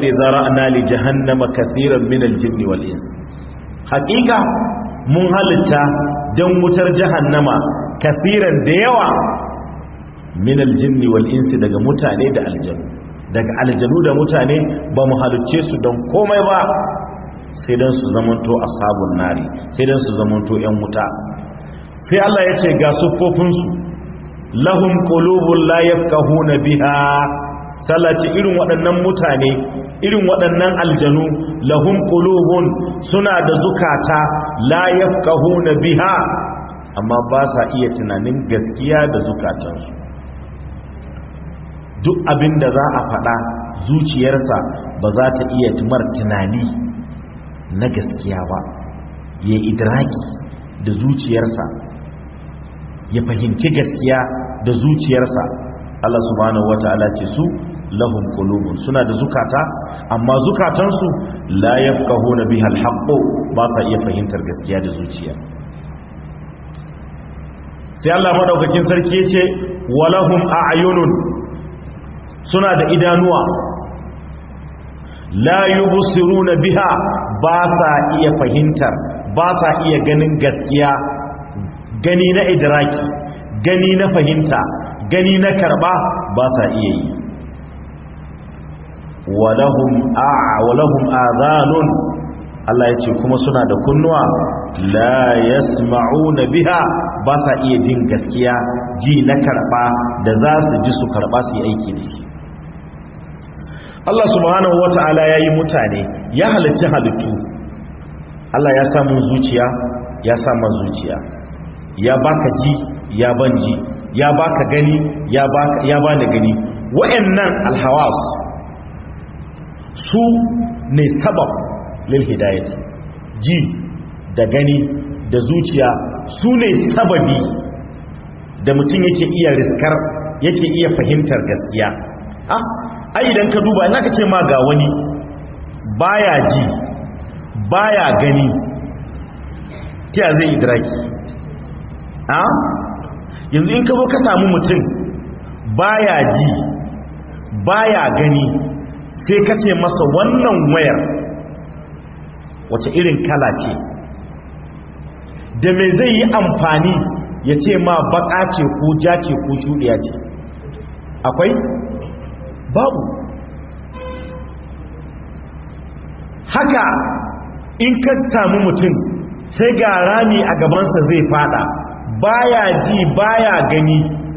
laqad zara'na li jahannama kaseeran min al-jinni wal ins haqiqa mun halitta dan wutar jahannama kaseeran da yawa min al-jinni wal ins daga mutane da aljanu daga aljanu da mutane ba mu halicce su don komai ba sai dan su zamanto ashabun nari sai dan su zamanto yan wuta sai Allah ya ce ga siffofinsu lahum qulubun la yafqahuna biha sallaci irin waɗannan mutane irin waɗannan aljanu lahum qulubun suna da zukata la yafqahuna biha amma ba sa iya tunanin gaskiya da zukatansu duk abin da za a faɗa zuciyarsa ba za ta iya tumar tunani na gaskiya ba ya idraki da zuciyarsa ya fahimci gaskiya da zuciyarsa Allah subhanahu wata'ala ce su lahum qulubun suna da zukata amma zukatansu la yafqahuna biha al ba sa iya fahimtar gaskiya da zuciya sai Allah madaukakin sarki yace walahum a'yunun suna da idanuwa la yubsiruna biha ba sa iya fahimtar ba sa iya ganin gaskiya gani na idraki gani na fahimta gani na karba ba sa iya yi walahum a'a walahum adhanun Allah ya ce kuma suna da kunnuwa la yasma'una biha ba sa iya jin gaskiya ji na karba da za su ji su karba su yi aiki da shi Allah subhanahu wata'ala ya yi mutane ya halicci halittu Allah ya samu zuciya ya samu zuciya ya baka ji ya ban ji ya baka gani ya baka ya bani gani wa'annan alhawas su ne sabab lil hidayati ji da gani da zuciya su ne sababi da mutum yake iya riskar yake iya fahimtar gaskiya ah ai idan ka duba in aka ce ma ga wani baya ji baya gani ta zai idraki a yanzu in ka zo ka samu mutum baya ji baya gani sai ka ce masa wannan wayar wace irin kala ce da mai zai yi amfani ya ce ma baka ce ko ja ce ko shuɗiya ce akwai babu haka in ka samu mutum sai ga rami a gabansa zai fada baya ji baya gani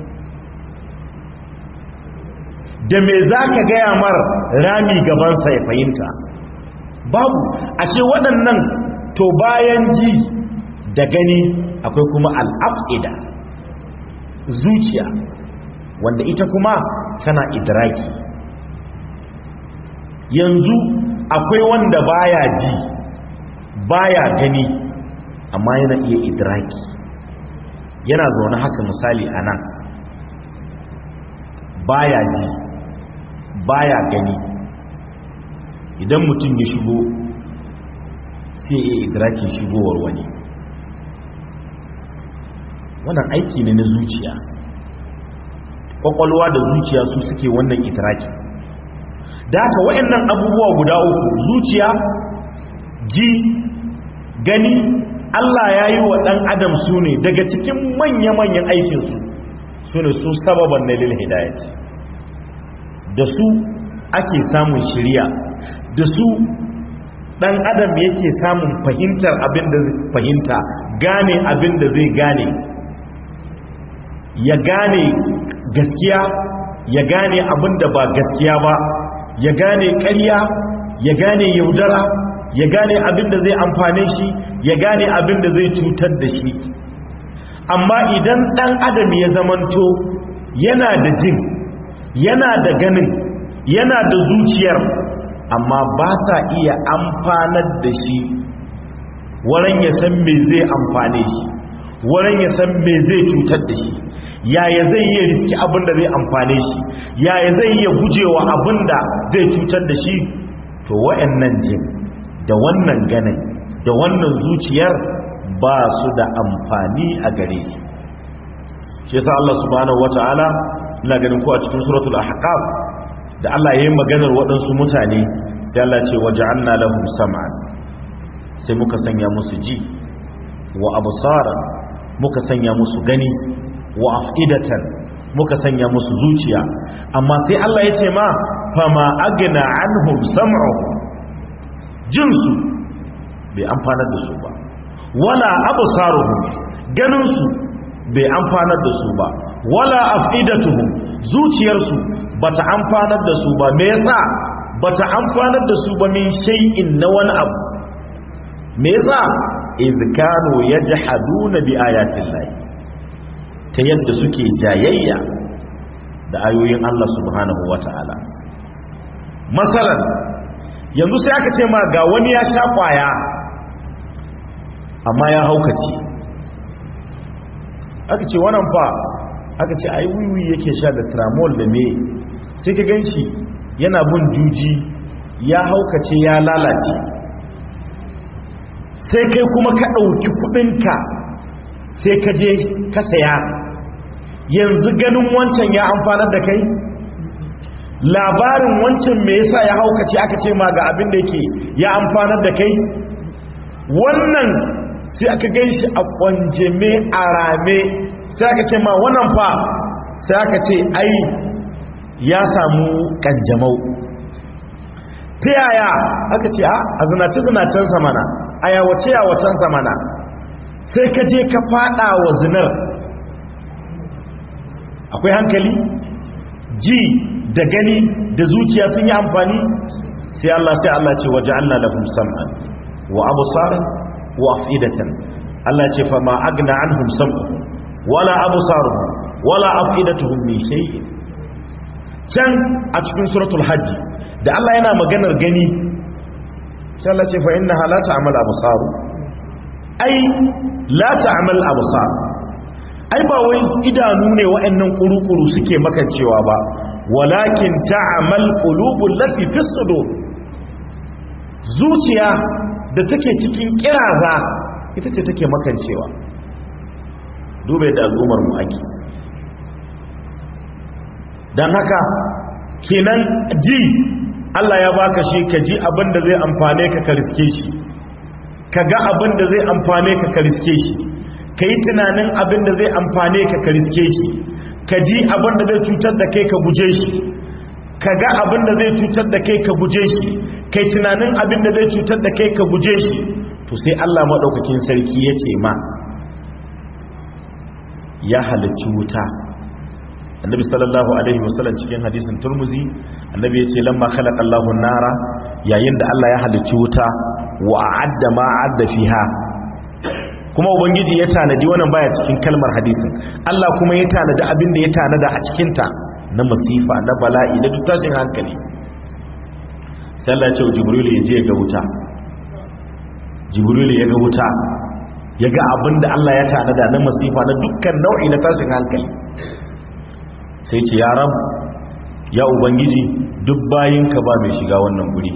da me za ka gaya mar rami gabansa ya fahimta babu ashe waɗannan to bayan ji da gani akwai kuma al'af'ida zuciya wanda ita kuma tana idraki yanzu akwai wanda baya ji baya gani amma yana iya idraki yana zaune haka misali a nan baya ji baya gani idan mutum ya shigo sai ya idrakin shigowar wani wannan aiki ne na zuciya kwakwalwa da zuciya su suke wannan idraki da haka wayannan abubuwa guda uku zuciya ji gani Allah ya yi wa ɗan adam su ne daga cikin manya-manyan aikinsu su ne su sababan na lil hidayat da su ake samun shirya da su ɗan adam yake samun fahimtar abin da fahimta gane abin da zai gane ya gane gaskiya ya gane abin da ba gaskiya ba ya gane ƙarya ya gane yaudara ya gane abin da zai amfane shi ya gane abin da zai cutar da shi amma idan ɗan adam ya zamanto yana da jin yana da ganin yana da zuciyar amma ba sa iya amfanar da shi waran ya san me zai amfane shi waran ya san me zai cutar da shi yaya zai iya riski abin da zai amfane shi yaya zai iya gujewa abin da zai cutar da shi to wa'annan jin da wannan ganin da wannan zuciyar ba su da amfani a gare shi shi yasa Allah subhanahu wataala ina ganin ko a cikin suratul ahqaf da Allah yayin maganar waɗansu mutane sai Allah ce waja'alna lahum sam'an sai muka sanya musu ji wa absaran muka sanya musu gani wa afidatan muka sanya musu zuciya amma sai Allah ya ce ma fama agna anhum sam'uhum jinsu bai amfanar da su ba wala absaruhum ganin su bai amfanar da su ba wala afidatuhum zuciyarsu bata amfanar da su ba me yasa bata amfanar da su ba min shay'in na wani abu me yasa idh kanu yajhaduna bi ayatin lahi ta yadda suke jayayya da ayoyin Allah subhanahu wata'ala masalan yanzu sai aka ce ma ga wani ya sha kwaya amma ya haukace aka ce wannan fa aka ce ai wiwi yake sha da tramol da me sai ka ganshi yana bin juji ya haukace ya lalace sai kai kuma ka ɗauki kuɗinka sai ka je ka saya yanzu ganin wancan ya amfanar da kai labarin wancan me yasa ya haukace aka ce ma ga abin da yake ya amfanar da kai wannan sai aka gan shi a kwanjeme a rame sai aka ce ma wannan fa sai aka ce ai ya samu kanjamau ta yaya aka ce a zinace-zinacensa mana a yawace-yawacensa mana sai ka je ka fada wa zinar akwai hankali ji da gani da zuciya sun yi amfani sai Allah sai Allah ce waje Allah lahum sam'an wa absaran wa afidatan Allah ce fa ma agna anhum sam'uhum wala absaruhum wala afidatuhum min shay'in can a cikin suratul hajj da Allah yana maganar gani sai Allah ce fa innaha la ta'mal absar ai la ta'mal absar ai ba wai idanu ne wa'annan kurukuru suke makancewa ba walakin ta'mal qulubul lati fi sudur zuciya da take cikin kiraza ita ce take makancewa dube da al'ummar mu ake dan haka kenan ji Allah ya baka shi ka ji abin da zai amfane ka ka riske shi ka ga abin da zai amfane ka ka riske shi ka yi tunanin abin da zai amfane ka ka riske shi ka ji abin da zai cutar da kai ka guje shi ka ga abin da zai cutar da kai ka guje shi ka yi tunanin abin da zai cutar da kai ka guje shi to sai Allah maɗaukakin sarki ya ce ma ya halarci wuta annabi sallallahu alaihi wasallam cikin hadisin turmuzi annabi ya ce lamma khalaqa Allahu nara yayin da Allah ya halicci wuta wa a'adda ma a'adda fiha kuma ubangiji ya tanadi wannan baya cikin kalmar hadisin Allah kuma ya tanadi abin da ya tanada a cikin ta na masifa na bala'i na duk tashin hankali sai Allah ya ce jibril ya je ga wuta jibril ya ga wuta ya ga abin da Allah ya tanada na masifa na dukkan nau'i na tashin hankali sai ce ya rab ya ubangiji duk bayinka ba mai shiga wannan guri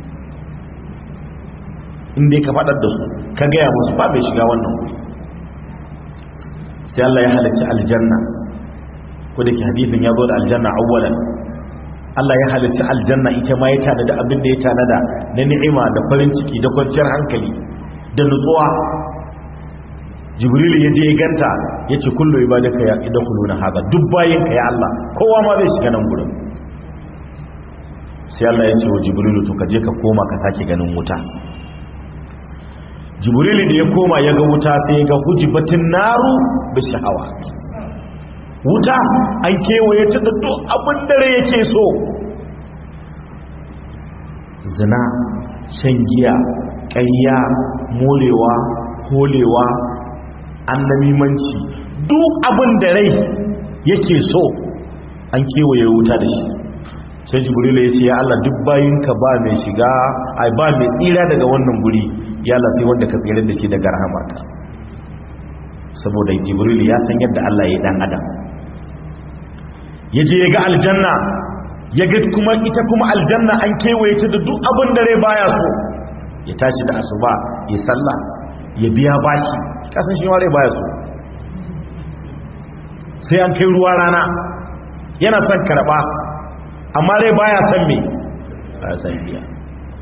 inda ka faɗar da su ka gaya musu ba mai shiga wannan guri sai Allah ya halarci aljanna ko da ke hadithin ya zo da aljanna awwalan Allah ya halarci aljanna ita ma ya tanada abin da ya tanada na ni'ima da farin ciki da kwanciyar hankali da nutsuwa jibril ya je ya ganta ya ce kullu ibadaka ya idkhulu na haka duk bayinka ya Allah kowa ma zai shiga nan gurin sai Allah ya ce wa jibril to ka je ka koma ka sake ganin wuta jibril da ya koma ya ga wuta sai ya ga hujibatin naru bi shahawa wuta an kewaye ta da duk abin da rai yake so zina shan giya ƙayya molewa holewa annamimanci duk abin da rai yake so an kewaye wuta da shi sai jibril ya ce ya Allah duk bayinka ba mai shiga ai ba mai tsira daga wannan guri ya Allah sai wanda ka tsira da shi daga rahamarka saboda jibril ya san yadda Allah ya dan adam ya je ya ga aljanna ya ga kuma ita kuma aljanna an kewaye ta da duk abin da rai baya so ya tashi da asuba ya sallah ya biya bashi kasan shi rai baya so sai an kai ruwa rana yana son karba amma rai baya son me baya son biya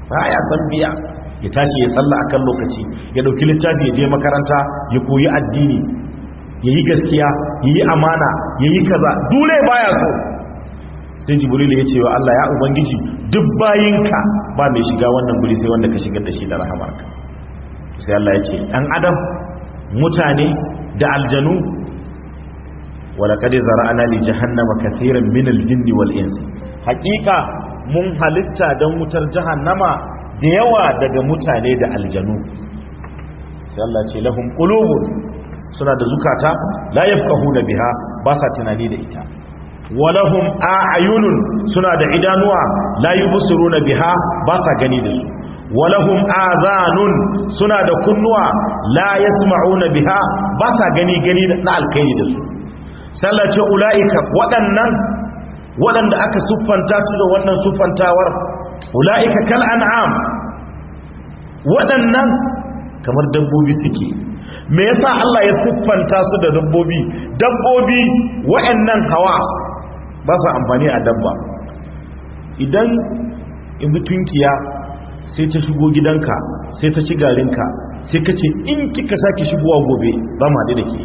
baya san biya ya tashi ya salla akan lokaci ya dauki littafi ya je makaranta ya koyi addini ya yi gaskiya ya yi amana ya yi kaza dole baya so sai jibril ya ce wa Allah ya ubangiji duk bayinka ba mai shiga wannan guri sai wanda ka shigar da shi da rahamarka sai Allah ya ce ɗan adam mutane da aljanu ولقد زرعنا لجهنم كثيرا من الجن والانس حقيقه mun halitta don wutar jahannama da yawa daga mutane da aljanu sai Allah ce lahum qulubun suna da zukata la yafqahuna biha ba sa tunani da ita walahum a'yunun suna da idanuwa la yubsiruna biha ba sa gani da su walahum azanun suna da kunnuwa la yasma'una biha ba sa gani gani na alkaini da su sallace ula'ika waɗannan waɗanda aka siffanta su da wannan siffantawar ula'ika kal an'am waɗannan kamar dabbobi suke me yasa Allah ya siffanta su da dabbobi dabbobi waɗannan hawas ba su amfani a dabba idan yanzu tunkiya sai ta shigo gidanka sai ta ci garinka sai ka ce in kika sake shigowa gobe za mu haɗu da ke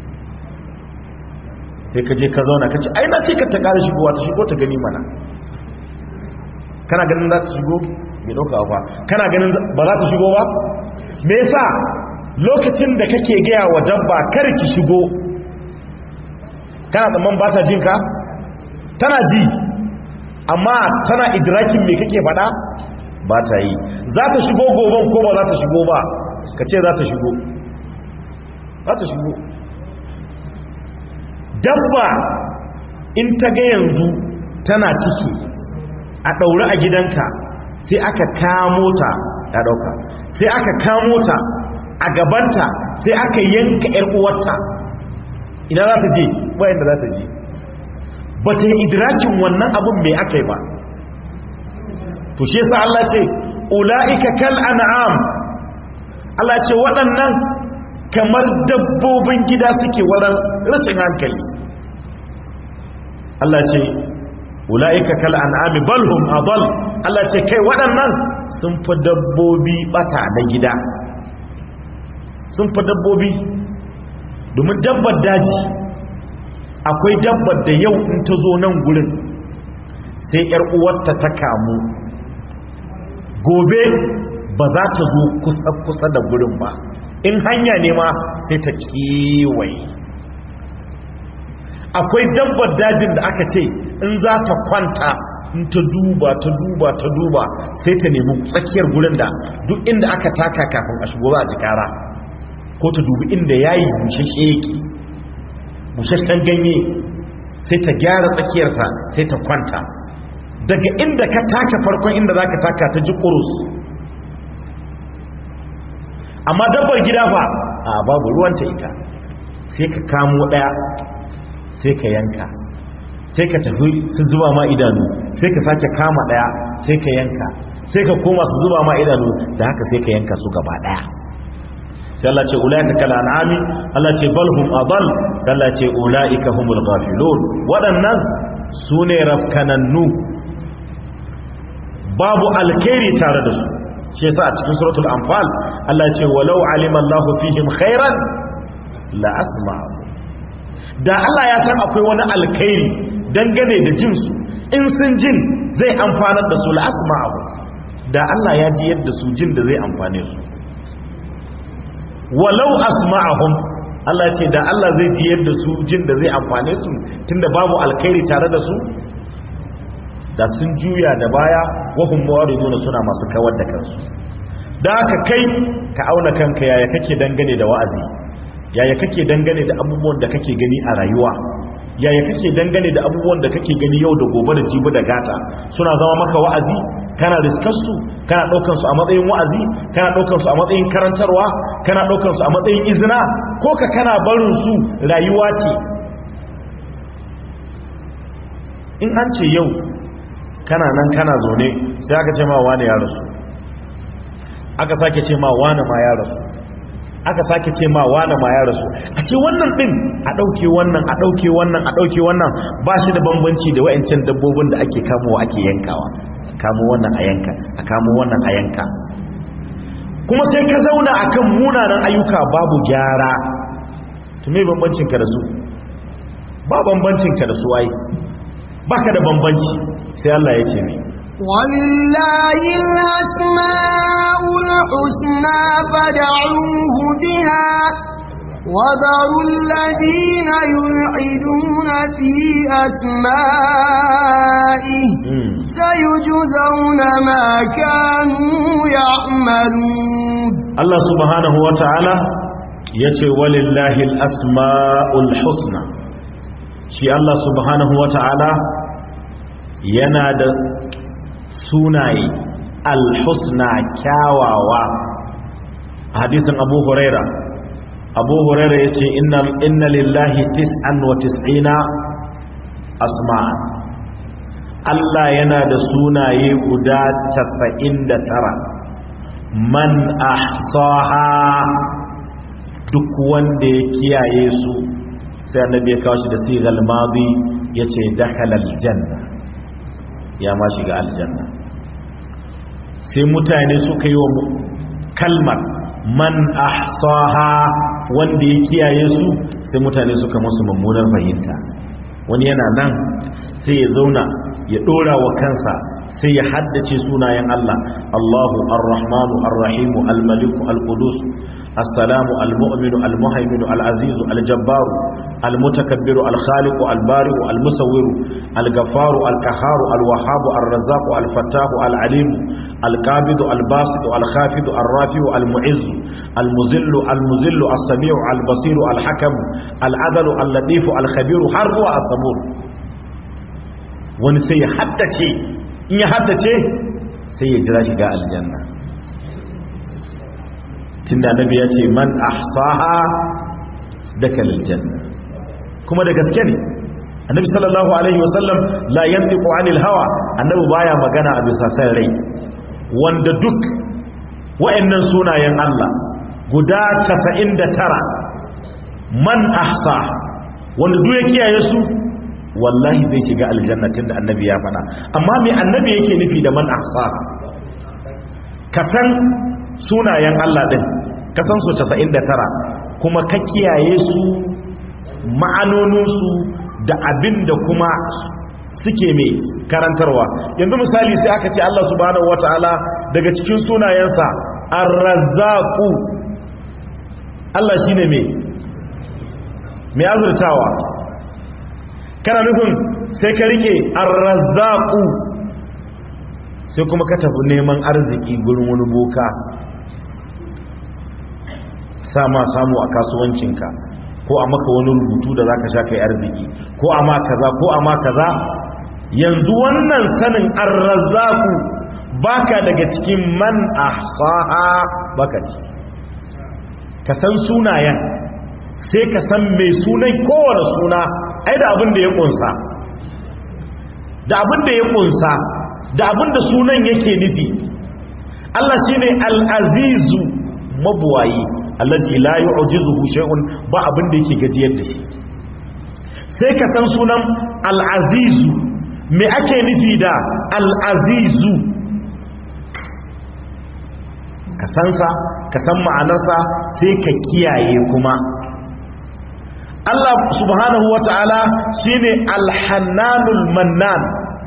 sai ka je ka zauna ka ce ai na ce ka ta ƙara shigowa ta shigo ta gani mana kana ganin za ta shigo mai ɗauka ba kana ganin ba za ta shigo ba me yasa lokacin da kake gaya wa dabba kar ki shigo kana tsamman ba ta jin ka tana ji amma tana idrakin me kake faɗa ba ta yi za ta shigo goben ko ba za ta shigo ba ka ce za ta shigo za ta shigo dabba in ta ga yanzu tana ciki a ɗaure a gidanka sai aka kamo ta ta ɗauka sai aka kamo ta a gabanta sai aka yanka ‘yar uwarta ina za ta je bayan da za ta je ba ta yi idrakin wannan abin mai aka yi ba to shi yasa Allah ce ula'ika kal an'am Allah ce waɗannan kamar dabbobin gida suke wadan rashin hankali Allah ce ula'ika kal an'ami bal hum adall Allah ce kai waɗannan sun fi dabbobi bata na gida sun fi dabbobi domin dabbar daji akwai dabbar da yau in ta zo nan gurin sai yar uwarta ta kamu gobe ba za ta zo kusa da gurin ba in hanya ne ma sai ta kewaye akwai dabbar dajin da aka ce in za ta kwanta in ta duba ta duba ta duba sai ta nemi tsakiyar gurin da duk inda aka taka kafin a shigo za a ji kara ko ta dubi inda yayi bushashe yake bushashen ganye sai ta gyara tsakiyarsa sai ta kwanta daga inda ka taka farkon inda za ka taka ta ji kurus amma dabbar gida fa a babu ruwanta ita sai ka kamo daya sai ka yanka sai ka tafi su zuba ma idanu sai ka sake kama daya sai ka yanka sai ka koma su zuba ma idanu da haka sai ka yanka su gaba daya sai Allah ce ulaika kal an'ami Allah ce bal hum adall sai Allah ce ulaika humul ghafilun wadannan sune rafkanannu babu alkhairi tare da su shi yasa a cikin suratul anfal Allah ce walau alima Allahu fihim khairan la asma'u da Allah ya san akwai wani alkhairi dangane da jin su in sun jin zai amfanar da su la asma'u da Allah ya ji yadda su jin da zai amfane su walau asma'ahum Allah ce da Allah zai ji yadda su jin da zai amfane su tunda babu alkhairi tare da su da sun juya da baya wahum muwariduna suna masu kawar da kansu da haka kai ka auna kanka yaya kake dangane da wa'azi yaya kake dangane da abubuwan da kake gani a rayuwa yaya kake dangane da abubuwan da kake gani yau da gobe da jibi da gata suna zama maka wa'azi kana riskar su kana daukar su a matsayin wa'azi kana daukar su a matsayin karantarwa kana daukar su a matsayin izina ko ka kana barin su rayuwa ce in an ce yau kana nan kana zaune sai aka ce ma wani ya rasu aka sake ce ma wani ma ya rasu aka sake ce ma wani ma ya rasu a ce wannan din a ɗauke wannan a ɗauke wannan a ɗauke wannan ba shi da bambanci da wa'ancan dabbobin da ake kamowa ake yankawa kamo wannan a yanka a kamo wannan a yanka kuma sai ka zauna akan munanan ayyuka babu gyara to me bambancin ka da su ba bambancin ka da su ai baka da bambanci sai Allah ya ce ne ولله الأسماء الحسنى فدعوه بها وذروا الذين يلحدون في أسمائه سيجزون ما كانوا يعملون الله سبحانه وتعالى يتي ولله الأسماء الحسنى شي الله سبحانه وتعالى ينادى sunaye alhusna kyawawa hadisin abu huraira abu huraira ya ce inna lillahi tis'an wa tis'ina asma'an Allah yana da sunaye guda casa'in da tara man ahsaha duk wanda ya kiyaye su sai annabi ya kawo shi da sigal madi ya ce dakhala aljanna ya ma shiga aljanna sai mutane suka yi wa kalmar man ahsaha wanda ya kiyaye su sai mutane suka musu mummunar fahimta wani yana nan sai ya zauna ya dora wa kansa sai ya haddace sunayen Allah Allahu ar-Rahmanu ar-Rahimu al-Maliku al-Qudus السلام المؤمن المهيمن العزيز الجبار المتكبر الخالق البارئ المصور الغفار القهار الوهاب الرزاق الفتاح العليم القابض الباسط الخافض الرافع المعز المذل المذل السميع البصير الحكم العدل اللطيف الخبير har zuwa الصبور wani sai ya haddace in ya haddace sai ya jira shiga aljanna tunda annabi ya ce man ahsaha dakal aljanna kuma da gaske ne annabi sallallahu alaihi wasallam la yantiqu anil hawa annabi baya magana a bisa san rai wanda duk wayannan sunayen Allah guda 99 man ahsa wanda duk ya kiyaye su wallahi zai shiga aljanna tunda annabi ya faɗa amma me annabi yake nufi da man ahsa kasan sunayen Allah din kasan su 99 kuma ka kiyaye su ma'anoninsu da abin da kuma suke mai karantarwa yanzu misali sai aka ce Allah subhanahu wata'ala daga cikin sunayensa ar-razzaqu Allah shine mai mai azurtawa kana nufin sai ka rike ar-razzaqu sai kuma ka tafi neman arziki gurin wani boka sama samu a kasuwancinka ko a maka wani rubutu da zaka sha kai arziki ko a ma kaza ko a ma kaza yanzu wannan sanin arrazzaku baka daga cikin man ahsaha baka ci ka san sunayen sai ka san mai sunan kowane suna ai da abin da ya kunsa da abin da ya kunsa da abin da sunan yake nufi Allah shine al-azizu mabuwayi allazi la yu'jizuhu shay'un ba abin da yake gajiyar da shi sai ka san sunan al-azizu me ake nufi da al-azizu ka san sa ka san ma'anarsa sai ka kiyaye kuma Allah subhanahu wata'ala shine al-hannanul mannan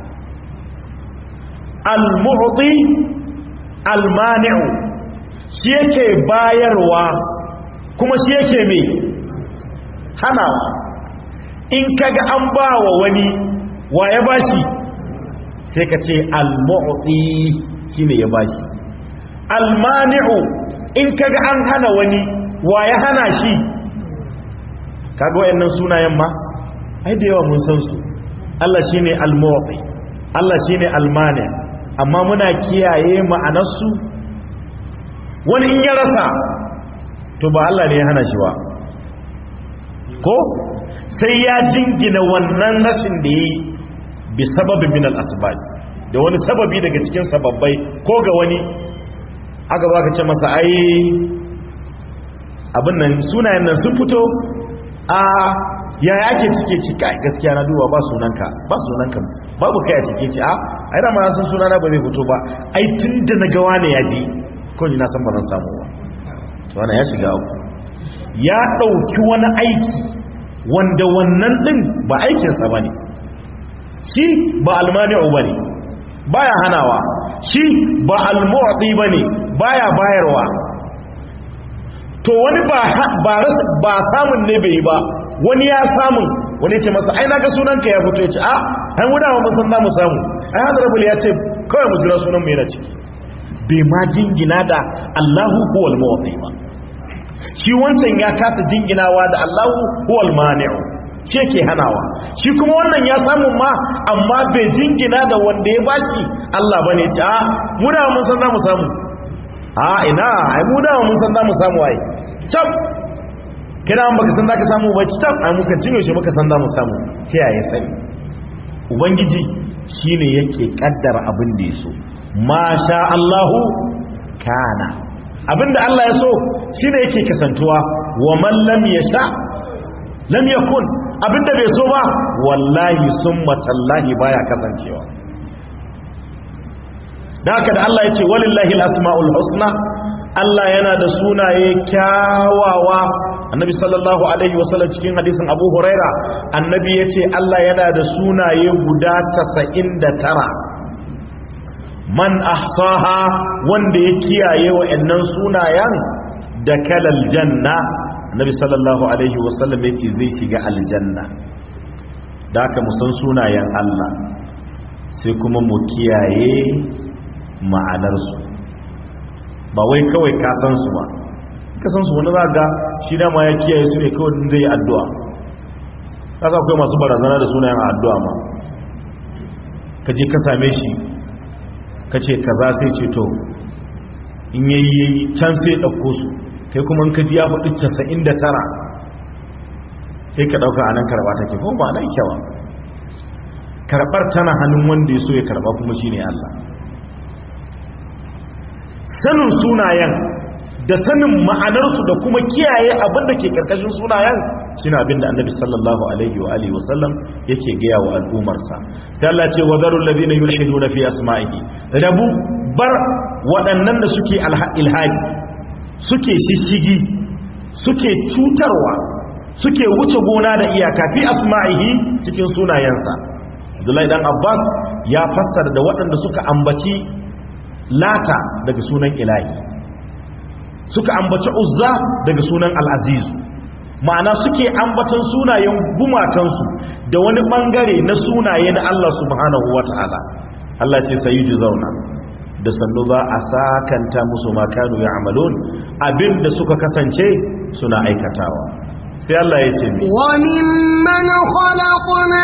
al-mu'ti al-mani'u shi yake bayarwa kuma shi yake mai hanawa in kaga an ba wa wani wa ya bashi sai ka ce al-mu'ti shine ya bashi al-mani'u in kaga an hana wani wa ya hana shi kaga wayannan sunayen ma ai da yawa mun san su Allah shine al-mu'ti Allah shine al-mani amma muna kiyaye ma'anarsu wani in ya rasa to ba Allah ne ya hana shi ba ko sai ya jingina wannan rashin da yi bi sababin min al-asbab da wani sababi daga cikin sababbai ko ga wani aka zo aka ce masa ai abin nan sunayen nan sun fito a yaya ake cike cika gaskiya na duba ba sunanka ba sunanka babu kai a cike ci a ai da ma san sunana ba zai fito ba ai tun da na gawa ne ya ji kawai na san ba zan samu ba to wannan ya shiga uku ya ɗauki wani aiki wanda wannan ɗin ba aikinsa ba ne shi ba almani'u ba ne baya hanawa shi ba almu'ti ba ne baya bayarwa to wani ba samun ne bai yi ba wani ya samun wani ce masa ai naga sunanka ya fito ya ce a ai mu dama mun san za mu samu ai hazarabul ya ce kawai mu jira sunan mu yana ciki bai ma jingina da Allahu huwal mu'ti ba shi wancan ya kasa jinginawa da Allahu huwal mani'u shi ke hanawa shi kuma wannan ya samu ma amma bai jingina da wanda ya bashi Allah bane ce a mu dama mun san za mu samu a ina ai mu dama mun san za mu samu ai can kina an baka san za ka samu ba can ai muka cinye shi muka san za mu samu ta yaya sani ubangiji shine yake kaddara abin da ya so ma sha Allahu kana abinda Allah ya so shine yake kasantuwa wa man lam yasha lam yakun abinda bai so ba wallahi summa tallahi baya kasancewa da haka da Allah ya ce walillahi al-asma'ul husna Allah yana da sunaye kyawawa annabi sallallahu alaihi wasallam cikin hadisin abu huraira annabi ya ce Allah yana da sunaye guda 99 man ahsaha wanda ya kiyaye wa'annan sunayen da kalal janna annabi sallallahu alaihi wasallam ya ce zai shiga aljanna da haka mu san sunayen Allah sai kuma mu kiyaye ma'anarsu ba wai kawai ka san su ba ka san su wani za ga shi dama ya kiyaye su ne kawai zai yi addu'a kasa akwai masu barazana da sunayen addu'a ma ka je ka same shi ka ce ka za sai ce to in yayi can sai ɗauko su kai kuma in ka ji ya faɗi casa'in da tara sai ka ɗauka a nan karɓa take kuma ba nan kyawa karɓar tana hannun wanda ya so ya karɓa kuma shi ne Allah sanin sunayen da sanin ma'anarsu da kuma kiyaye abin da ke karkashin sunayen shine abin da annabi sallallahu alaihi wa alihi wasallam yake gaya wa al'umarsa sai Allah ce wa zarul ladina yulhiduna fi asma'ihi rabu bar waɗannan da suke ilhadi suke shishigi suke cutarwa suke wuce gona da iyaka fi asma'ihi cikin sunayensa Abdullahi dan Abbas ya fassara da waɗanda suka ambaci lata daga sunan ilahi suka ambaci uzza daga sunan al'azizu ma'ana suke ambatan sunayen gumakansu da wani bangare na sunaye na Allah subhanahu wa ta'ala Allah ce sayi ji zauna da sannu za a sakanta musu makanu ya amalon abinda suka kasance suna aikatawa sai Allah ya ce mi وممن خلقنا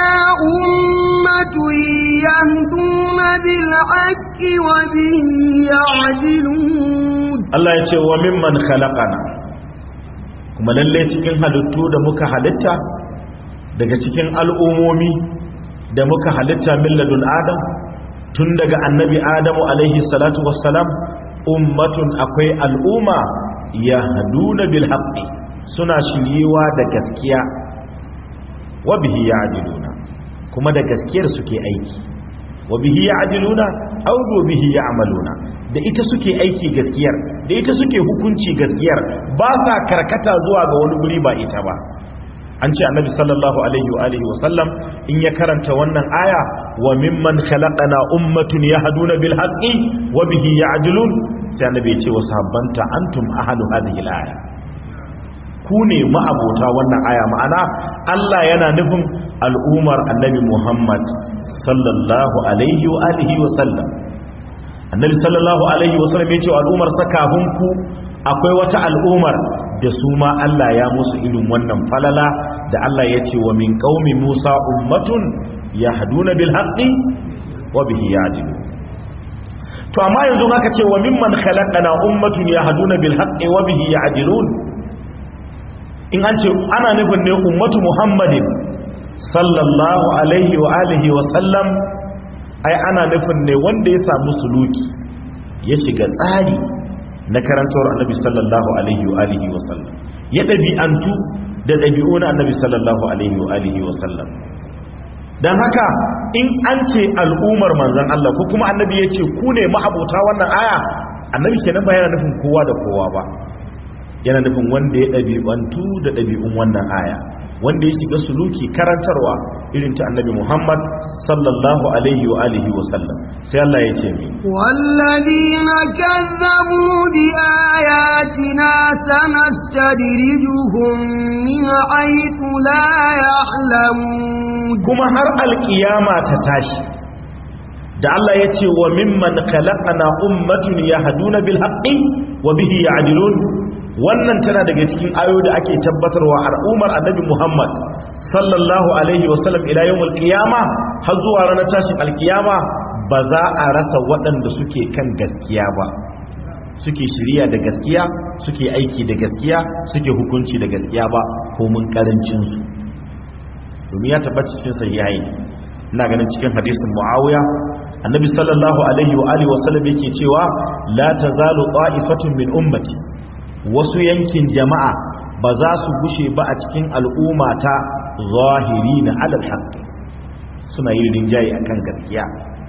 أمة يهدون بالحق وبه يعدلون Allah ya ce wa mimman khalaqana kuma lalle cikin halittu da muka halitta daga cikin al'umomi da muka halitta milladun adam tun daga annabi adamu alaihi salatu wassalam ummatun akwai al'umma yahduna bil haqqi suna shiriwa da gaskiya wa bihi ya'diluna kuma da gaskiyar suke aiki wa bihi ya'diluna aw bihi ya'maluna da ita suke aiki gaskiyar da ita suke hukunci gaskiyar ba sa karkata zuwa ga wani guri ba ita ba an ce annabi sallallahu alaihi wa alihi wa sallam in ya karanta wannan aya wa mimman khalaqana ummatun yahduna bil haqqi wa bihi ya'dilun sai annabi ya ce wa sahabbanta antum ahlu hadhihi al aya ku ne ma'abota wannan aya ma'ana Allah yana nufin al'umar annabi Muhammad sallallahu alaihi wa alihi wa sallam annabi sallallahu alaihi wa sallam ya ce al'umar sa kafin ku akwai wata al'umar da su ma Allah ya musu irin wannan falala da Allah ya ce wa min qaumi Musa ummatun yahduna bil haqqi wa bihi ya'dilun to amma yanzu aka ce wa mimman khalaqana ummatun yahduna bil haqqi wa bihi ya'dilun in an ce ana nufin ne ummatu muhammadin sallallahu alaihi wa alihi wa sallam ai ana nufin ne wanda ya samu suluki ya shiga tsari na karantawar annabi sallallahu alaihi wa alihi wa sallam ya ɗabi'antu da ɗabi'u na annabi sallallahu alaihi wa alihi wa sallam don haka in an ce al'ummar manzan Allah ko kuma annabi ya ce ku ne ma'abuta wannan aya annabi kenan ba yana nufin kowa da kowa ba yana nufin wanda ya ɗabi'antu da ɗabi'un wannan aya wanda ya shiga suluki karantarwa irin ta annabi Muhammad sallallahu alaihi wa alihi wa sallam sai Allah ya ce mi والذين كذبوا بآياتنا سنستدرجهم من حيث لا يعلمون kuma har alkiyama ta tashi da Allah ya ce wa mimman khalaqana ummatun yahduna bil haqqi wa bihi ya'dilun wannan tana daga cikin ayoyi da ake tabbatarwa al'ummar annabi Muhammad sallallahu alaihi wa sallam ila yawmul qiyama har zuwa ranar tashin alkiyama ba za a rasa waɗanda suke kan gaskiya ba suke shirya da gaskiya suke aiki da gaskiya suke hukunci da gaskiya ba ko mun karancin su domin ya tabbata cikin sahihain ina ganin cikin hadisin muawiya annabi sallallahu alaihi wa alihi wa sallam yake cewa la tazalu qa'ifatun min ummati wasu yankin jama'a ba za su gushe ba a cikin al'umma ta zahirina alal haqqi suna yin rinjaye akan gaskiya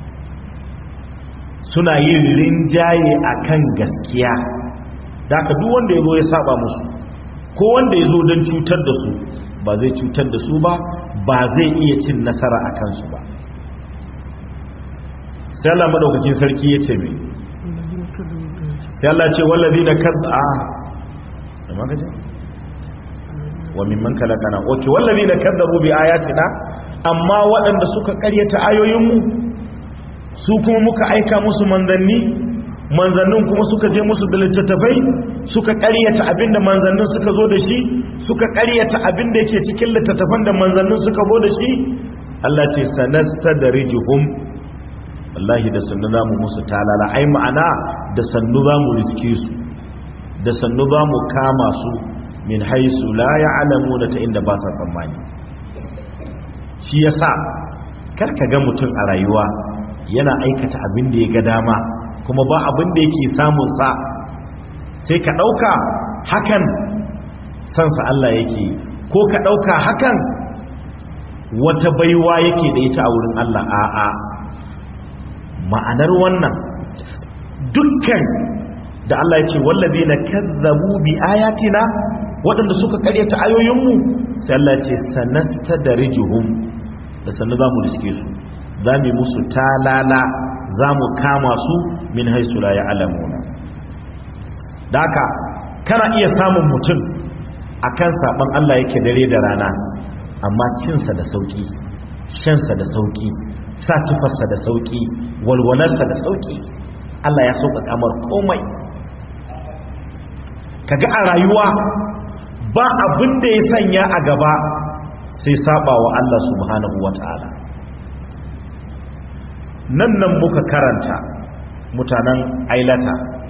suna yin rinjaye akan gaskiya da ka duk wanda yazo ya saba musu ko wanda yazo don cutar da su ba zai cutar da su ba ba zai iya cin nasara a kansu ba sai Allah madaukakin sarki ya ce mai sai Allah ce wallazi na kadda da magaji wa mimman kalakana oke wallazi na kaddabu bi ayatina amma waɗanda suka karyata ayoyinmu su kuma muka aika musu manzanni manzannin kuma suka je musu da littattafai suka karyata abinda manzannin suka zo da shi suka karyata abinda yake cikin littattafan da manzannin suka zo da shi Allah ce sanasta da rijuhum wallahi da sannu za mu musu talala ai ma'ana da sannu za mu riske su da sannu za mu kama su min haisu la ya'lamu da ta inda ba sa tsammani shi yasa karka ga mutum a rayuwa yana aikata abin da ya ga dama kuma ba abin da yake samun sa sai ka ɗauka hakan sansa Allah yake ko ka ɗauka hakan wata baiwa yake da ita a wurin Allah a'a ma'anar wannan dukkan da Allah ya ce wallazi na kazzabu bi ayatina waɗanda suka karyata ayoyinmu sai Allah ya ce sanasta da rijuhum da sannu za mu riske su za mu musu talala za mu kama su min haisu la ya'lamuna da haka kana iya samun mutum akan saban Allah yake dare da rana amma cinsa da sauki shansa da sauki sa tufarsa da sauki walwalarsa da sauki Allah ya sauka kamar komai kaga a rayuwa ba abin da ya sanya a gaba sai saba wa Allah subhanahu wata'ala nan nan muka karanta mutanen ailata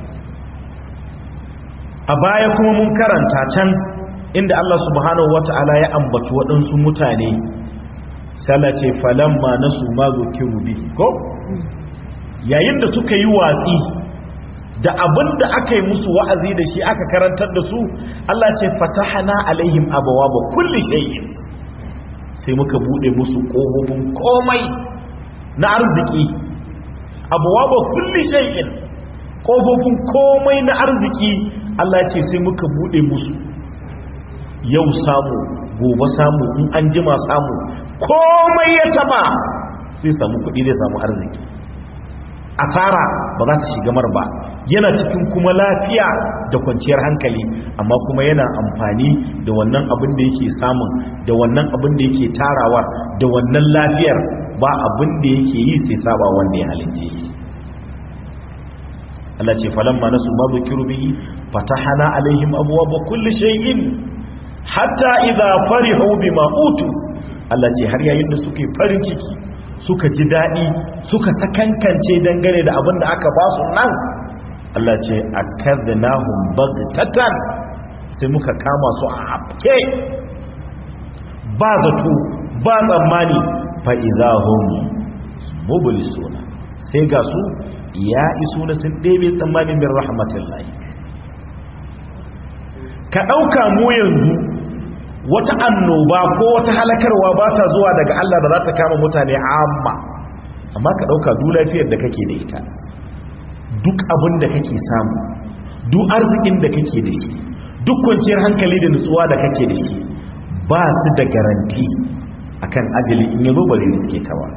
a baya kuma mun karanta can inda Allah subhanahu wata'ala ya ambaci waɗansu mutane ce falamma nasu ma zukiru bihi ko yayin da suka yi watsi da abin da aka yi musu wa'azi da shi aka karantar da su Allah ce fatahana alaihim abawaba kulli shay'in sai muka bude musu kofofin komai na arziki abawaba kulli shay'in kofofin komai na arziki Allah ce sai muka bude musu yau samu gobe samu in an jima samu komai ya taba zai samu kudi zai samu arziki asara ba za ta shiga mar ba yana cikin kuma lafiya da kwanciyar hankali amma kuma yana amfani da wannan abin da yake samun da wannan abin da yake tarawa da wannan lafiyar ba abin da yake yi sai saba wanda ya halince shi Allah ce falamma nasu ma zukiru bihi fatahana alaihim abwaaba kulli shay'in hatta idza farihu bima utu Allah ce har yayin da suke farin ciki suka ji daɗi suka sakankance dangane da abin da aka ba su nan Allah ce a kadnahum baghtatan sai muka kama su a afke ba zato ba tsammani fa idahum mublisuna sai ga su ya iso na sun ɗebe tsammanin bin rahmatullahi ka ɗauka mu yanzu wata annoba ko wata halakarwa ba ta zuwa daga Allah da za ta kama mutane amma amma ka ɗauka duk lafiyar da kake da ita duk abin da kake samu duk arzikin da kake da shi duk kwanciyar hankali da nutsuwa da kake da shi ba su da garanti akan ajali in yazo bare da suke kawa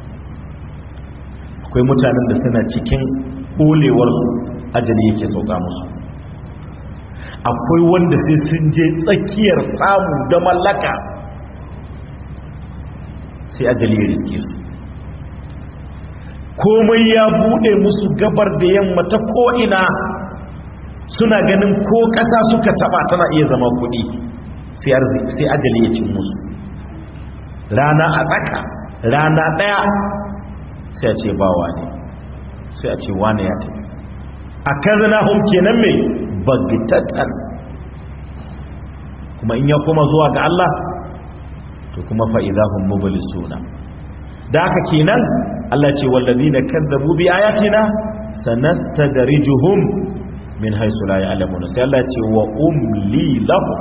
akwai mutanen da suna cikin ɓolewarsu ajali yake sauka musu akwai wanda sai sun je tsakiyar samu da mallaka sai ajali ya riske su komai ya bude musu gabar da yamma ta ko'ina suna ganin ko ƙasa suka taba tana iya zama kuɗi sai ajali ya cin musu rana a tsaka rana ɗaya sai a ce bawa ne sai a ce wane ya tafi a kazana hun kenan mai bagitatan kuma in ya koma zuwa ga Allah to kuma fa'idahun suna. da haka kenan Allah ce wallazi na kazzabu bi ayatina sanastadrijuhum min haythu la ya'lamun sai Allah ce wa umli lahum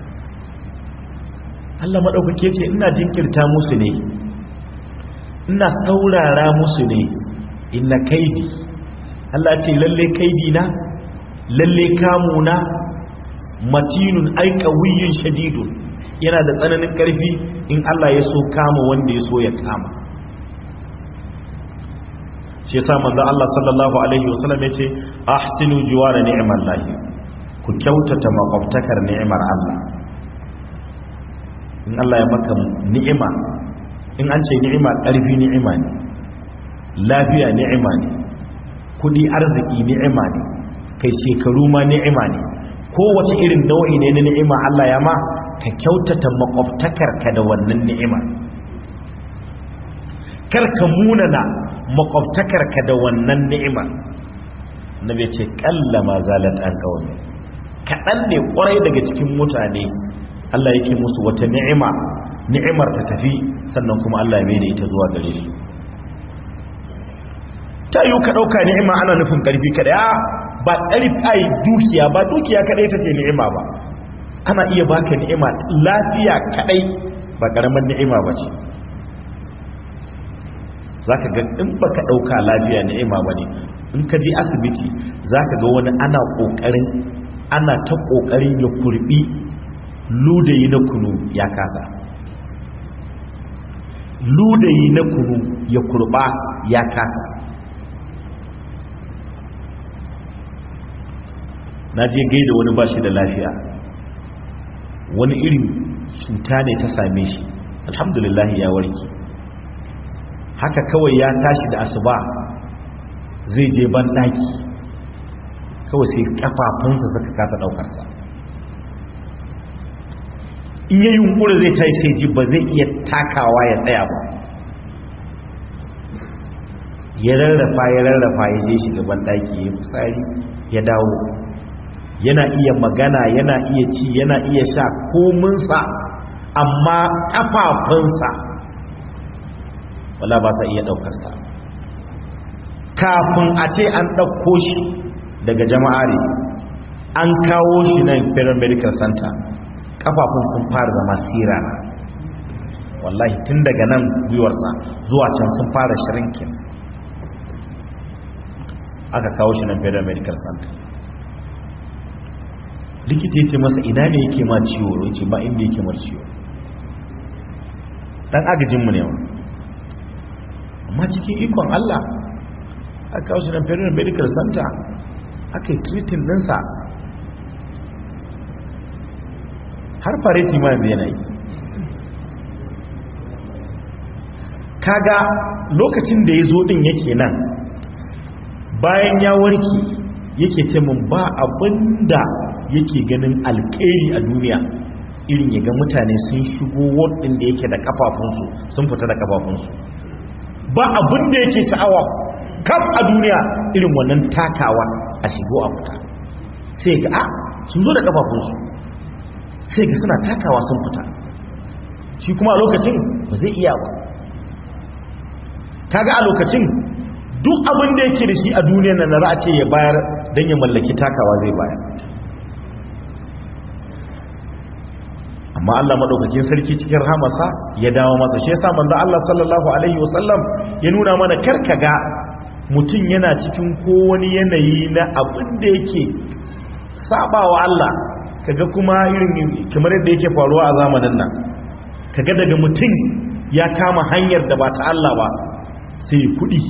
Allah madaukake ce ina jinkirta musu ne ina saurara musu ne inna kaidi Allah ce lalle kaidi na lalle kamuna matinun ai qawiyyun shadidun yana da tsananin karfi in Allah ya so kama wanda ya so ya kama shi yasa manzo Allah sallallahu alaihi wasallam yace ahsinu jiwara ni'mallahi ku kyautata makwabtakar ni'imar Allah in Allah ya maka ni'ima in an ce ni'ima ƙarfi ni'ima ne lafiya ni'ima ne kudi arziki ni'ima ne kai shekaru ma ni'ima ne kowace irin nau'i ne na ni'ima Allah ya ma ka kyautata makwabtakar ka da wannan ni'ima kar ka munana makwabtakar ka da wannan ni'ima nabi ce kallama zalat an kawai kaɗan ne ƙwarai daga cikin mutane Allah yake musu wata ni'ima ni'imar ta tafi sannan kuma Allah ya mai da ita zuwa gare su ta yi ka ɗauka ni'ima ana nufin ƙarfi kaɗai ba ƙarfi ai dukiya ba dukiya kaɗai ta ce ni'ima ba ana iya baka ni'ima lafiya kaɗai ba ƙaramin ni'ima ba ce za ka ga in ba ka ɗauka lafiya ni'ima ba ne in ka je asibiti za ka ga wani ana ƙoƙarin ana ta ƙoƙarin ya kurɓi ludayi na kunu ya kasa ludayi na kunu ya kurɓa ya kasa na je gaida wani ba shi da lafiya wani irin cuta ne ta same shi alhamdulillah ya warke haka kawai ya tashi da asuba zai je ban daki kawai sai kafafunsa suka kasa daukarsa in yi yunkuri zai tashi sai ji ba zai iya takawa ya tsaya ba ya rarrafa ya rarrafa ya je shi gaban daki ya fitsari ya dawo yana iya magana yana iya ci yana iya sha kominsa amma kafafunsa wala ba sa iya daukarsa kafin a ce an ɗauko shi daga jama'are an kawo shi nan federal medical center kafafun sun fara zama sirana wallahi tun daga nan gwiwarsa zuwa can sun fara shirinkin aka kawo shi nan federal medical center likita ya ce masa ina ne yake ma ciwo ya ce ba inda yake mar ciwo dan agajinmu ne wa amma cikin ikon Allah aka kawo shi nan federal medical center aka yi treating ɗinsa har fareti ma yanzu yana yi kaga lokacin da ya zo ɗin yake nan bayan ya warke yake ce mun ba abinda yake ganin alkairi a duniya irin ya ga mutane sun shigo wadin da yake da kafafunsu sun fita da kafafunsu ba abin da yake sha'awa kaf a duniya irin wannan takawa a shigo a fita sai ga a sun zo da kafafunsu sai ga suna takawa sun fita shi kuma a lokacin ba zai iya ba kaga a lokacin duk abin da yake da shi a duniyar nan za a ce ya bayar don ya mallaki takawa zai bayar amma Allah madaukakin sarki cikin rahamarsa ya dawo masa shi yasa manzo Allah sallallahu alaihi wasallam ya nuna mana karkaga mutum yana cikin kowani yanayi na abin da yake sabawa Allah kaga kuma irin kamar yadda yake faruwa a zamanin nan kaga daga mutum ya kama hanyar da ba ta Allah ba sai kudi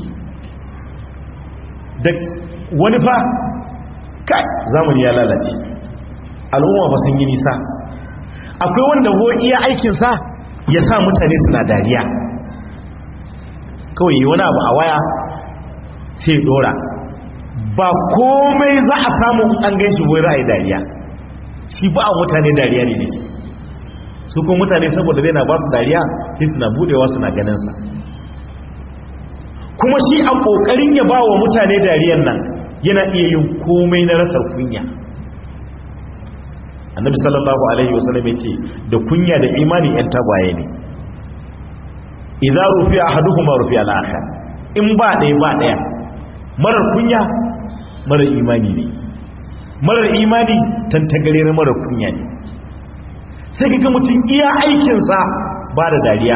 da wani fa kai zamani ya lalace al'umma ba sun yi nisa akwai wanda ho iya aikinsa ya sa mutane suna dariya kawai yi wani abu a waya sai dora ba komai za a samu an gan shi wai ra'ayi dariya shi ba a mutane dariya ne shi su kuma mutane saboda zai na ba su dariya sai suna budewa suna ganinsa kuma shi a kokarin ya ba wa mutane dariyan nan yana iya yin komai na rasar kunya annabi sallallahu alaihi wasallam ya ce da kunya da imani yan tagwaye ne idza rufi'a ahaduhuma rufi'a al-akhar in ba ɗaya ba ɗaya marar kunya marar imani ne marar imani tantagare na marar kunya ne sai kaga mutum iya aikinsa ba da dariya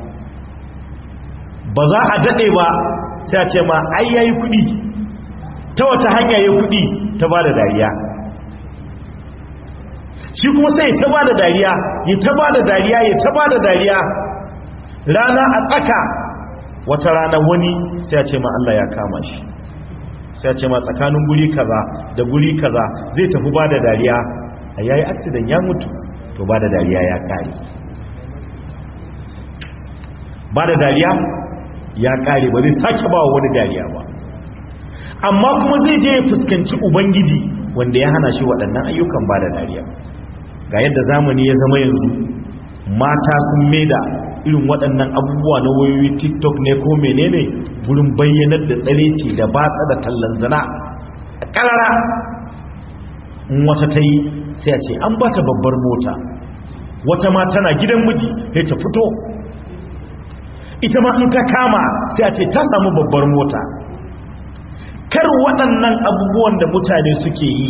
ba za a daɗe ba sai a ce ma ai yayi kuɗi ta wata hanya yayi kuɗi ta ba da dariya shi kuma sai ta ba da dariya ya ta ba da dariya ya ta ba da dariya rana a tsaka wata rana wani sai a ce ma Allah ya kama shi sai a ce ma tsakanin guri kaza da guri kaza zai tafi ba da dariya a yayi accident ya mutu to ba da dariya ya kare ba da dariya ya kare ba zai sake ba wani dariya ba amma kuma zai je ya fuskanci ubangiji wanda ya hana shi waɗannan ayyukan ba da dariya ga yadda zamani ya zama yanzu mata sun maida irin waɗannan abubuwa na wayoyi tiktok ne ko menene gurin bayyanar da tsareci da batsa da tallan zina a ƙarara in wata ta yi sai a ce an ba ta babbar mota wata ma tana gidan miji sai ta fito ita ma in ta kama sai a ce ta samu babbar mota kar waɗannan abubuwan da mutane suke yi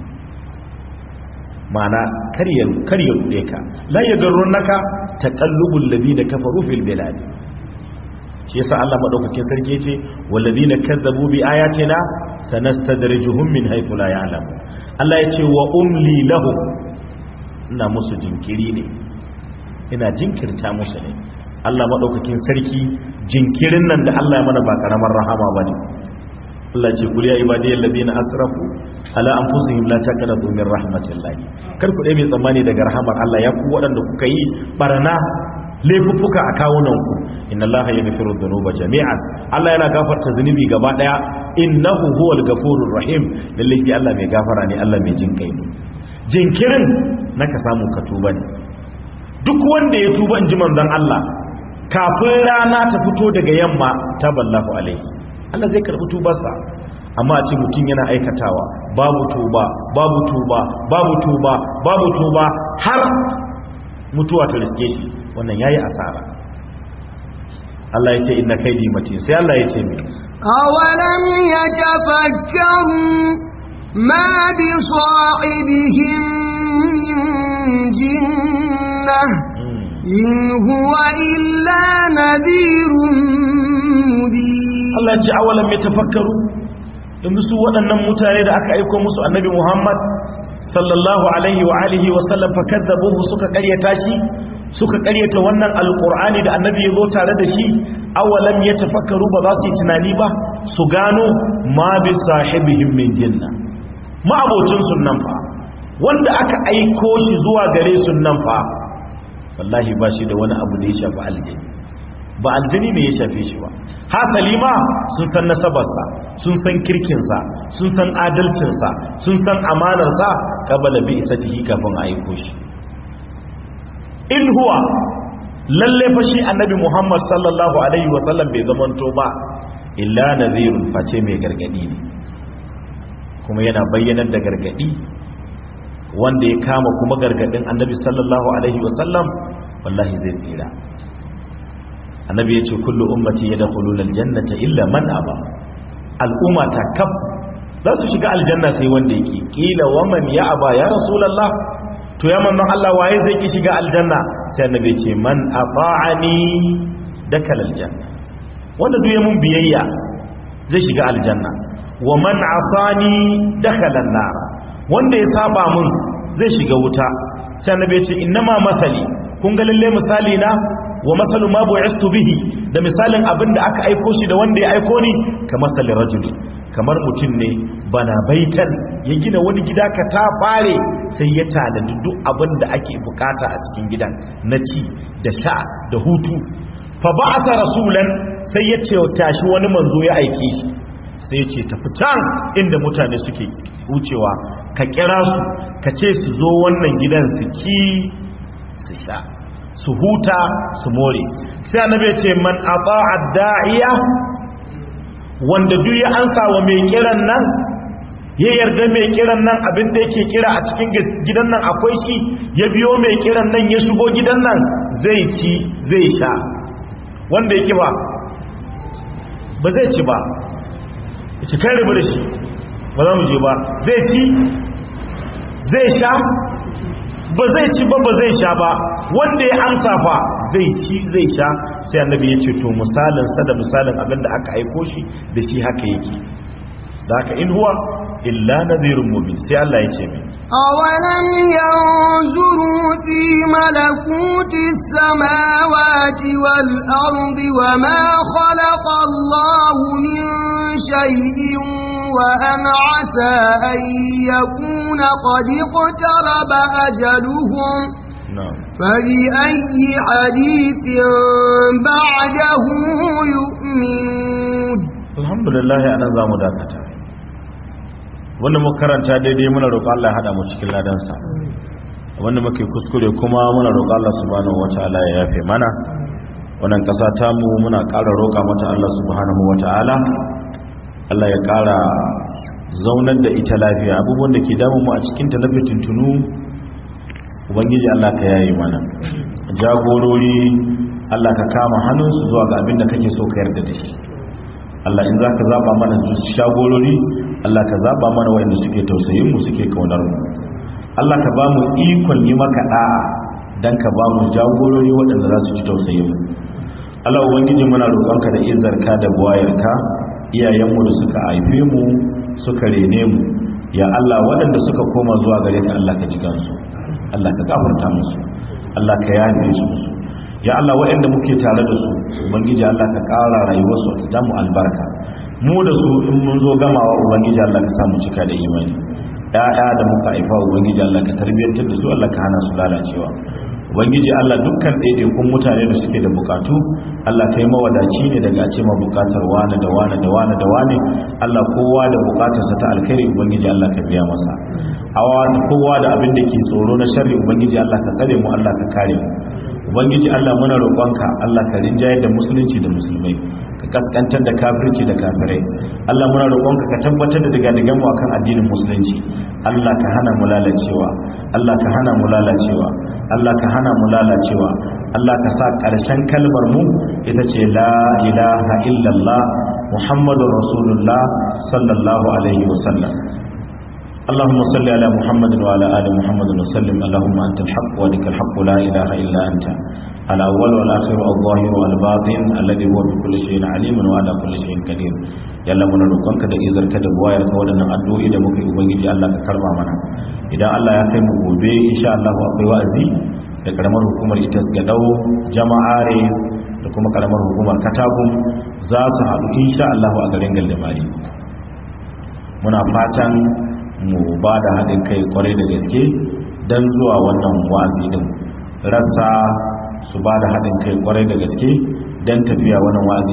mana kar ya rude ka la ya garrun naka taqallubul ladina kafaru fil bilad shi yasa Allah madaukakin sarki yace wal ladina kazzabu bi ayatina sanastadrijuhum min haythu la ya'lamun Allah yace wa umli lahum ina musu jinkiri ne ina jinkirta musu ne Allah madaukakin sarki jinkirin nan da Allah ya mana ba karamar rahama bane Allah ce kul ya ibadiyal ladina asrafu ala anfusihim la taqnatu min rahmatillah kar ku dai mai tsammani daga rahamar Allah ya ku waɗanda kuka yi barana laifuffuka a kawunan ku inna Allah yaghfiru dhunuba jami'an Allah yana gafarta zunubi gaba daya innahu huwal ghafurur rahim lalle shi Allah mai gafara ne Allah mai jin kai ne jinkirin naka samu ka tuba ne duk wanda ya tuba in ji manzon Allah kafin rana ta fito daga yamma taballahu alaihi Allah zai karɓi tubarsa amma a ce mutum yana aikatawa babu tuba babu tuba babu tuba babu tuba har mutuwa ta riske shi wannan yayi asara Allah ya ce inna kaidi matin sai Allah ya ce me awalam yatafakkaru ma bi sahibihim min jinnah in huwa illa nadhirun mubin Allah ce awalan mai tafakkaru yanzu su waɗannan mutane da aka aiko musu annabi Muhammad sallallahu alaihi wa alihi wa sallam fakadzabuhu suka ƙaryata shi suka ƙaryata wannan alqur'ani da annabi ya zo tare da shi awalam ya tafakkaru ba za su yi tunani ba su gano ma bi sahibihim min jinna ma abocin sunnan fa wanda aka aiko shi zuwa gare sunnan fa wallahi ba shi da wani abu da ya shafi aljini ba aljini ne ya shafe shi ba hasali ma sun san nasabarsa sun san kirkinsa sun san adalcinsa sun san amanarsa kabala bi isatihi kafin a aiko shi in huwa lalle fa shi annabi Muhammad sallallahu alaihi wasallam bai zamanto ba illa nadhirun face mai gargadi ne kuma yana bayyanar da gargadi wanda ya kama kuma gargadin annabi sallallahu alaihi wasallam wallahi zai tsira annabi ya ce kullu ummati yadkhuluna aljannata illa man aba al'umma ta kaf za su shiga aljanna sai wanda yake kila wa man ya aba ya rasulullah to ya manzon Allah waye zai ki shiga aljanna sai annabi ya ce man ata'ani dakal aljanna wanda duk ya mun biyayya zai shiga aljanna wa man asani dakhala an-nar wanda ya saba mun zai shiga wuta sai annabi ya ce innama mathali kun ga lalle misali na wa masalu ma bu'istu bihi da misalin abin da aka aiko shi da wanda ya aiko ni ka masali rajuli kamar mutum ne bana baitan ya gina wani gida ka ta fare sai ya tanadi duk abin da ake bukata a cikin gidan na ci da sha da hutu fa ba'asa rasulan sai ya ce tashi wani manzo ya aike shi sai ya ce tafi can inda mutane suke wucewa ka kira su ka ce su zo wannan gidan su ci su sha su huta su more sai annabi ya ce man ata'a da'iya wanda duk ya ansa wa mai kiran nan ya yarda mai kiran nan abin da yake kira a cikin gidan nan akwai shi ya biyo mai kiran nan ya shigo gidan nan zai ci zai sha wanda yake ba ba zai ci ba ya ci kai rabu da shi ba za mu je ba zai ci zai sha ba zai ci ba ba zai sha ba wanda ya amsa fa zai ci zai sha sai annabi ya ce to misalin sa da misalin abin da aka aiko shi da shi haka yake da haka in huwa illa nadhirun mubin sai Allah ya ce mai أولم ينظروا في ملكوت السماوات والأرض وما خلق الله من شيء وأن عسى أن يكون قد اقترب أجلهم na'am فبأي حديث بعده يؤمنون alhamdulillah anan zamu dakata wanda muka karanta daidai muna roƙon Allah ya hada mu cikin ladansa wanda muke kuskure kuma muna roƙon Allah subhanahu wataala ya yafe mana wannan ƙasa ta mu muna ƙara roƙa mata Allah subhanahu wataala Allah ya ƙara zaunar da ita lafiya abubuwan da ke damu mu a cikin ta na fitintunu ubangiji Allah ka yaye mana jagorori Allah ka kama hannunsu zuwa ga abin da kake so ka yarda da shi Allah in zaka zaba mana shagorori Allah ka zaba mana wayanda suke tausayin mu suke kaunar mu Allah ka ba mu ikon yi maka da'a dan ka ba mu jagorori waɗanda za su ci tausayin mu Allah ubangiji muna roƙonka da izarka da buwayarka iyayenmu da suka haife mu suka rene mu ya Allah waɗanda suka koma zuwa gare ka Allah ka ji gansu Allah ka gafarta musu Allah ka yafe su musu ya Allah waɗanda muke tare da su ubangiji Allah ka ƙara rayuwarsu ta damu albarka mu da su in mun zo gamawa ubangiji Allah ka samu cika da imani ƴaƴa da muka haifa ubangiji Allah ka tarbiyyantar da su Allah ka hana su lalacewa ubangiji Allah dukkan ɗaiɗaikun mutane da suke da bukatu Allah kai mawadaci ne daga ce ma bukatar wane da wane da wane da wane Allah kowa da bukatarsa ta alkhairi ubangiji Allah ka biya masa awa kowa da abin da ke tsoro na sharri ubangiji Allah ka tsare mu Allah ka kare mu ubangiji Allah muna roƙonka Allah ka rinjayar da musulunci da musulmai ka kaskantar da kafirci da kafirai Allah muna roƙonka ka tabbatar da daga digan mu akan addinin musulunci Allah ka hana mu lalacewa Allah ka hana mu lalacewa Allah ka hana mu lalacewa Allah ka sa ƙarshen kalmar mu ita ce la ilaha illallah muhammadur rasulullah sallallahu alaihi wasallam اللهم صل على محمد وعلى آل محمد وسلم اللهم أنت الحق ولك الحق لا إله إلا أنت الأول والآخر الظاهر والباطن الذي هو بكل شيء عليم وعلى كل شيء قدير yalla muna roƙonka da izarka da buwayar ka waɗannan addu'o'i da muke ubangiji Allah ka karba mana idan Allah ya kai mu gobe insha Allah akwai wa'azi da karamar hukumar itas ga dau jama'are da kuma karamar hukumar katagum za su haɗu insha Allah a garin Galdamari muna fatan mu ba da haɗin kai kwarai da gaske don zuwa wannan wazi din rasa su ba da haɗin kai kwarai da gaske don tafiya wannan wazi